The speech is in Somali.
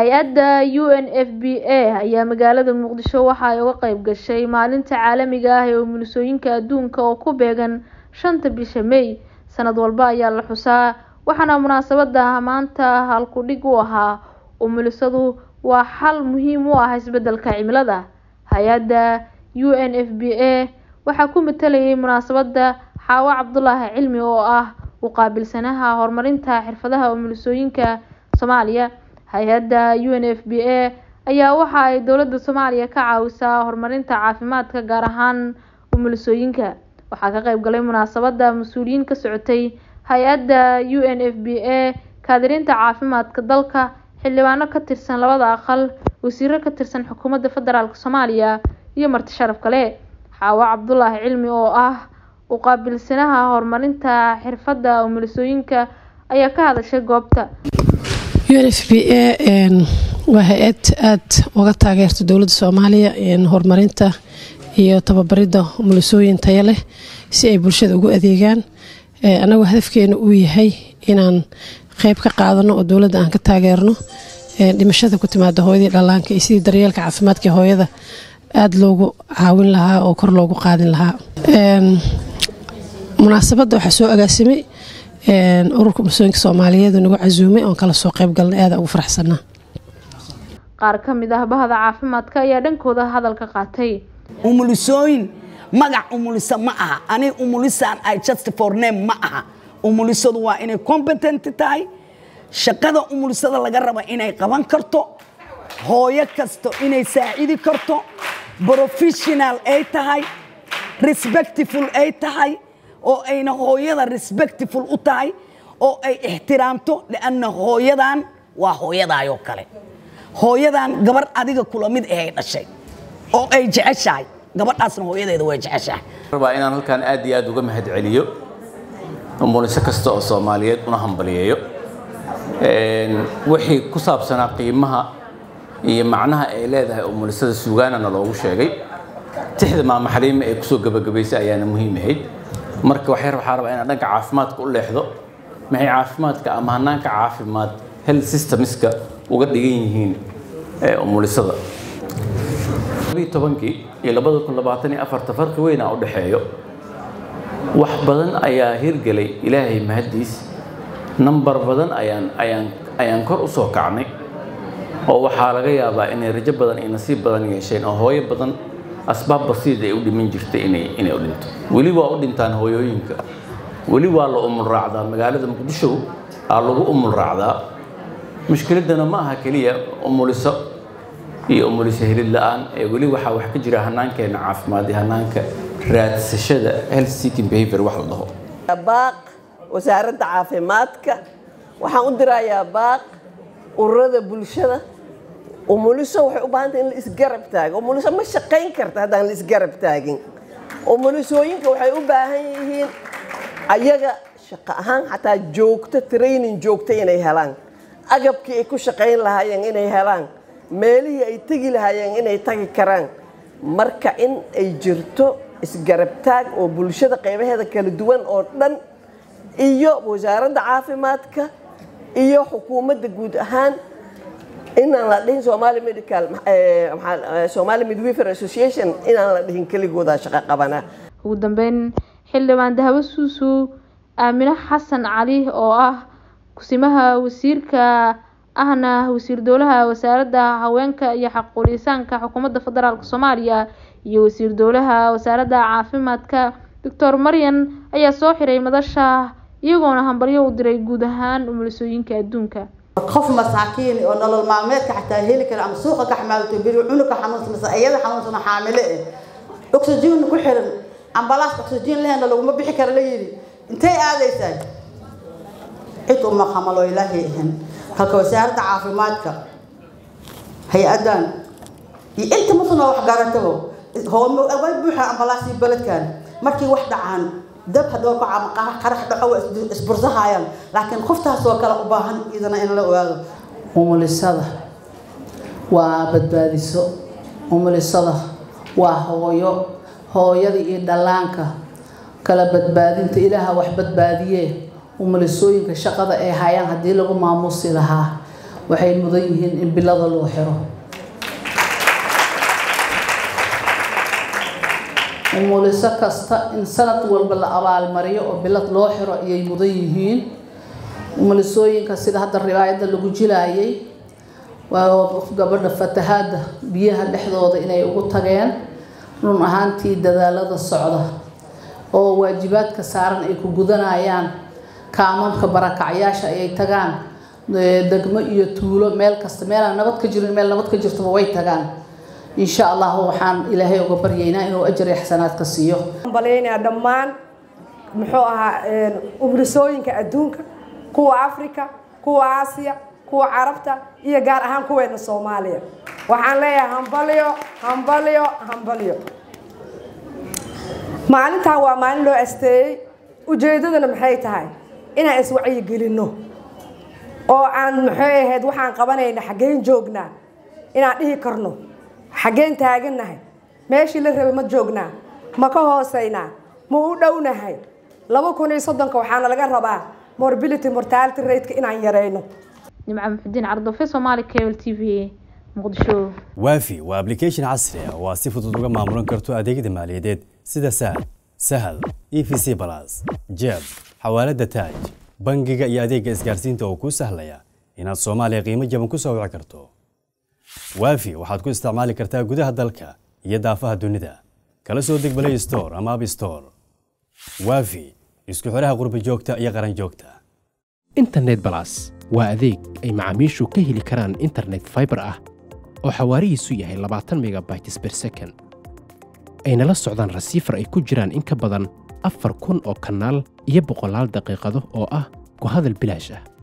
hay-adda u n f b a ayaa magaalada muqdisho waxa ay uga qayb gashay maalinta caalamiga ah ee umulisooyinka adduunka oo ku beegan shanta bisha may sanad walba ayaa la xusaa waxaana munaasabada maanta halku-dhig u ahaa umulisadu waa xal muhiim u ah isbedelka cimilada hay-adda u n f b a waxaa ku matalayay munaasabada xaawo cabdulaahi cilmi oo ah u qaabilsanaha horumarinta xirfadaha umulisooyinka soomaaliya hay-adda u n f b a ayaa waxa ay dowladda soomaaliya ka caawisaa horumarinta caafimaadka gaar ahaan umulisooyinka waxaa ka qayb galay munaasabada mas-uuliyiin ka socotay hay-adda u n f b a kaadirinta caafimaadka dalka xildhibaano ka tirsan labada aqal wasiiro ka tirsan xukuumadda federaalk soomaaliya iyo marti sharaf kale xaawo cabdulaahi cilmi oo ah u qaabilsanaha horumarinta xirfadda umulisooyinka ayaa ka hadashay goobta u n f b a waa hay-ad aada uga taageerta dowladda soomaaliya horumarinta iyo tababaridda umulisooyin taya leh si ay bulshada ugu adeegaan annagoo hadafkeena uu yahay inaan qeyb ka qaadano oo dowladda aan ka taageerno dhimashada ku timaada hooyadii dhallaanka iyo sidii daryeelka caafimaadka hooyada aada loogu caawin lahaa oo kor loogu qaadin lahaa munaasabadda waxaa soo agaasimay ururka umulisooyinka soomaaliyeed nagu casuumay oon kala soo qeyb galnay aada ugu faraxsanaa qaar ka mid ah bahda caafimaadka ayaa dhankooda hadalka qaatay umulisooyin magac umulisa ma aha ani umulisaan ay just for name ma aha umulisadu waa inay competent tahay shaqada umulisada laga raba inay qaban karto hooyo kasto inay saacidi karto professional ay tahay respectful ay tahay oo ayna hooyada respectful u tahay oo ay ixtiraamto lianna hooyadan waa hooyadaayoo kale hooyadan gabar adiga kula mid ahay dhashay oo ay jeceshahay gabadhaasna hooyadeeda way jeceshahay rabaa inaan halkaan aad iyo aad uga mahad celiyo umuliso kasta oo soomaaliyeed una hambaliyeeyo wixii ku saabsanaa qiimaha iyo macnaha ay leedahay umulisada suugaanana loogu sheegay tixda maama xaliime ee kusoo gabagabaysay ayaana muhiim ahayd marka waxyar waxaa rabaa inaan dhanka caafimaadka u leexdo maxay caafimaadka ama hanaanka caafimaad health systemska uga dhigan yihiin umulisada tobankii iyo labada kun labaatan iyo afarta farqi weynaa u dhexeeyo wax badan ayaa hirgelay ilaahay mahaddiis nambar badan ayaan ayaan ayaan kor u soo kacnay oo waxaa laga yaabaa inay rajo badan iyo nasiib badan yeesheen oo hooyo badan asbaab basiid ay u dhiman jirtay inay inay u dhinto weli waa u dhintaan hooyooyinka weli waa la umul raacdaa magaalada muqdisho aa lagu umul raacdaa mushkiladana ma aha keliya umuliso iyo umuliso helid la-aan ee weli waxaa wax ka jira hanaankeena caafimaad iyo hanaanka raadsashada health seeking behavior wax la dhaho baaq wasaaradda caafimaadka waxaan u dirayaa baaq ururada bulshada umuliso waxay u baahantay in la isgarab taago umuliso ma shaqayn karta haddaan la isgarab taagin umulisooyinka waxay u baahan yihiin ayaga shaqo ahaan xataa joogto training joogto inay helaan agabkii ay ku shaqayn lahaayeen inay helaan meelihii ay tegi lahaayeen inay tagi karaan marka in ay jirto isgarab taag oo bulshada qaybaheeda kala duwan oo dhan iyo wasaaradda caafimaadka iyo xukuumadda guud ahaan inaan la dhihin somali medical somali midwifer association inaan la dhihin keligooda shaqo qabana ugu dambeyn xildhibaan dahabo suusu aamine xasan cali oo ah kusimaha wasiirka ahna wasiir dowlaha wasaaradda haweenka iyo xaquulisaanka xukuumadda federaalk soomaaliya iyo wasiir dowlaha wasaaradda caafimaadka doctor maryan ayaa soo xiray madasha iyagoona hambalyo u diray guud ahaan umulisooyinka adduunka qof masaakiin oo nolol maalmeedka xataa heli kara ama suuqa ka xamaalto biri cunuga xanuunsan mise iyada xanuunsan xaamile eh oxygen ku xiran ambalaas oxygen lehna laguma bixi kara la yidhi intay aadaysaa cid uma xamalo ilaahay ahan halka wasaaradda caafimaadka hay-adan iyo inta musuna wax garatabo hooma way buuxa ambalaasii beledkan markii wax dhacaan dab haddoo ka qarax dhaco waa isbursahayaan laakiin qoftaas oo kale u baahan idana in la ogaado umulisada waa badbaadiso umulisada waa hooyo hooyada iyo dhallaanka kala badbaadinta ilaaha wax badbaadiyee umulisooyinka shaqada ay hayaan haddii lagu maamusi lahaa waxay mudan yihiin in bilada loo xiro umuliso kasta in sanad walba la abaalmariyo oo bilad loo xiro ayay mudan yihiin umulisooyinka sida hadda riwaayadda lagu jilaayay waa gabadha fatahaadda biyaha dhexdooda inay ugu tageen run ahaantii dadaalada socda oo waajibaadka saaran ay ku gudanayaan kaamamka barakacyaasha ayay tagaan degmo iyo tuulo meel kasta meelaan nabad ka jirin meel nabad ka jirtaba way tagaan insha allah waxaan ilaahay uga baryaynaa inuu ajar iyo xasanaadka siiyo balyaynaa dhammaan muxuu ahaa umulisooyinka adduunka kuwa africa kuwa aasiya kuwa carabta iyo gaar ahaan kuweena soomaaliya waxaan leeyahay hambalyo hambalyo hambalyo maalintan waa maalin loo asteeyey ujeeddadana maxay tahay inaan iswacyigelinno oo aan maxay ahayd waxaan qabanayna xaggeen joognaa inaan dhihi karno xaggeen taagannahay meeshii la rabay ma joognaa ma ka hoosaynaa ma u dhownahay laba kun iyo soddonka waxaana laga rabaa morbility mortality rateka inaan yarayno nimco muxudiin cardofe somaali cable t v muqdisho waafi waa application casri ah oo aad si fudud uga maamulan karto adeegyada maaliyadeed sida sahal sahal e v c balas jeeb xawaalada taaj bangiga iyo adeegga isgaarsiinta oo kuu sahlaya inaad soomaaliya qiimo jaban ku soo wici karto waafi waxaad ku isticmaali kartaa gudaha dalka iyo daafaha dunida kala soo deg play store ama app store waafi isku xidhaha qurba joogta iyo qaran joogta internet balas waa adeeg ay macaamiishu ka heli karaan internet fiber ah oo xawaarihiisu yahay labaatan megabytes per second ayna la socdaan rasiifar ay ku jiraan in ka badan afar kun oo kanaal iyo boqolaal daqiiqado oo ah ku hadal bilaash ah